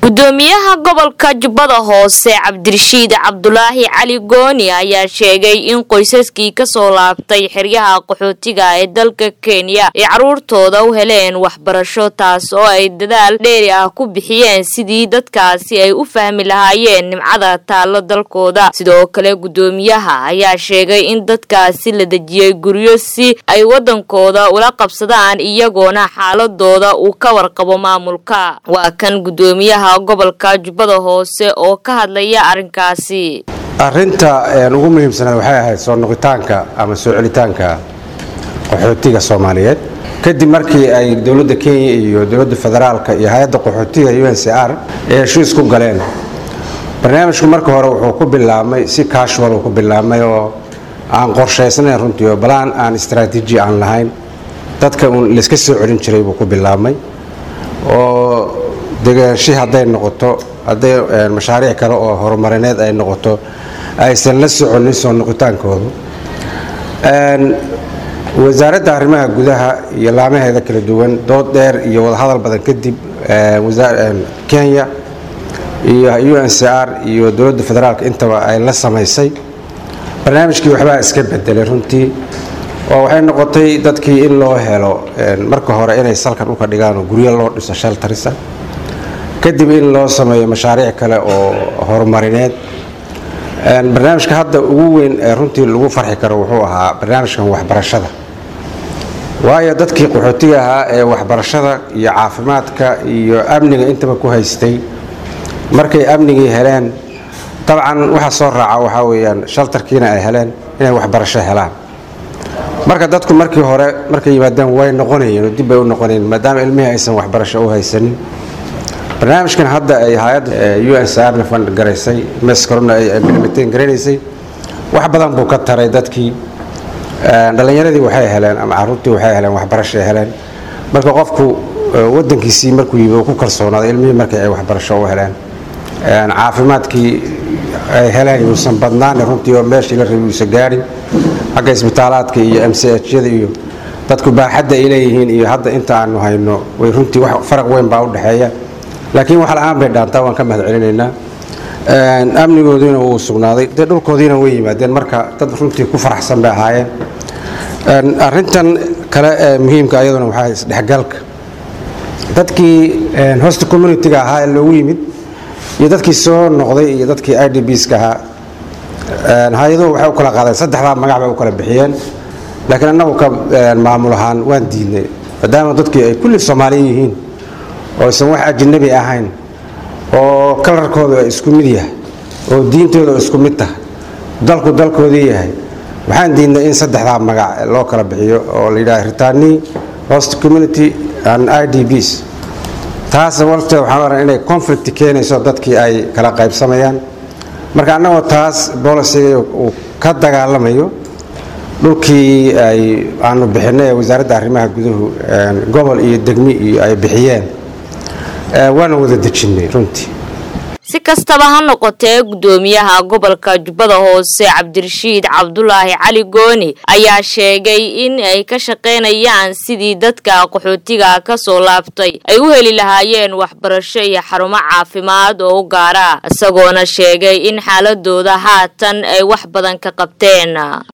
gudoomiyaha gobolka jubbada hoose cabdirashiid cabdulaahi cali gooni ayaa sheegay in qoysaskii kasoo laabtay xeryaha qaxootiga ee dalka kenya ay caruurtooda u heleen waxbarasho taas oo ay dadaal dheeri ah ku bixiyeen sidii dadkaasi ay u fahmi lahaayeen nimcada taallo dalkooda sidoo kale gudoomiyaha ayaa sheegay in dadkaasi la dejiyey guryo si ay wadankooda ula qabsadaan iyagoona xaaladooda uu ka warqabo maamulka waa kan gudoomiyaha gobolka jubbada hoose oo ka hadlaya arrinkaasi arinta ugu muhiimsanaad waxay ahayd soo noqitaanka ama soo celitaanka qaxootiga soomaaliyeed kadib markii ay dowladda kenya iyo dowladda federaalka iyo hay-adda qaxootiga u n c r ay heshiis ku galeen barnaamijku marka hore wuxuu ku bilaabmay si casual uu ku bilaabmay oo aan qorshaysnayn runtii oo balaan aan istraatiiji aan lahayn dadka uun layska soo celin jiray buu ku bilaabmay oo degaashi hadday noqoto hadday mashaariic kale oo horumarineed ay noqoto aysan la soconin soo noqitaankoodu wasaaradda arrimaha gudaha iyo laamaheeda kala duwan dood dheer iyo wadahadal badan kadib kenya iyo u n c r iyo dowladda federaalk intaba ay la samaysay barnaamijkii waxbaa iska bedelay runtii oo waxay noqotay dadkii in loo helo marka hore inay salkan uka dhigaan oo guryo loo dhiso sheltarisa kadib in loo sameeyo mashaariic kale oo horumarineed barnaamijka hadda ugu weyn ee runtii lagu farxi karo wuxuu ahaa barnaamijkan waxbarashada waayo dadkii qaxootiga ahaa ee waxbarashada iyo caafimaadka iyo amniga intaba ku haystay markay amnigii heleen dabcan waxa soo raaca waxaa weyaan shaltarkiina ay heleen inay waxbarasho helaan marka dadku markii hore markay yimaadeen way noqonayeen oo dib bay u noqonayeen maadaama ilmihii aysan waxbarasho u haysanin barnaamijkan hadda ay hay-adda u n c rna fandgaraysay mescorona ay implementeen garanaysay wax badan buu ka taray dadkii dhallinyaradii waxay heleen ama caruurtii waxay heleen waxbarashay heleen marka qofku wadankiisii markuu yimi uu ku kalsoonaaday ilmihii markii ay waxbarasho u heleen caafimaadkii ay heleen yuusan badnaan runtii oo meeshii la rabi uusan gaadhin xagga isbitaalaadka iyo m c hyada iyo dadku baaxadda ay leeyihiin iyo hadda inta aanu hayno way runtii wax faraq weyn baa u dhexeeya laakiin wax la-aan bay dhaantaa waan ka mahad celinaynaa amnigoodiina wuu sugnaaday dee dhulkoodiina way yimaadeen marka dad runtii ku faraxsan bay ahaayeen arintan kale ee muhiimka ayaduna waxaa isdhexgalka dadkii hosta communitiga ahaa ee loogu yimid iyo dadkii soo noqday iyo dadkii i d bska ahaa hay-aduhu waxay u kala qaadeen saddexdaa magac bay u kala bixiyeen laakiin annagu ka maamul ahaan waan diidnay maadaama dadkii ay kulli soomaaliya yihiin oo aysan wax ajanabi ahayn oo kalarkooda isku mid yahay oo diintooda isku mid tahay dalku dalkoodii yahay waxaan diidnay in saddexdaa magac loo kala bixiyo oo la yidhaha ritani host community and i d bs taas walteed waxaan oran inay conflict keenayso dadkii ay kala qaybsamayaan marka annagoo taas bolisiga uu ka dagaalamayo dhulkii ay aanu bixinay ee wasaaradda arrimaha guduhu gobol iyo degmi iyo ay bixiyeen waana wada dejinnay runtii si kastaba ha noqotee gudoomiyaha gobolka jubbada hoose cabdirashiid cabdulaahi cali gooni ayaa sheegay in ay ka shaqaynayaan sidii dadka qaxootiga kasoo laabtay ay u heli lahaayeen waxbarasho iyo xarumo caafimaad oo u gaara isagoona sheegay in xaaladooda haatan ay wax badan ka qabteen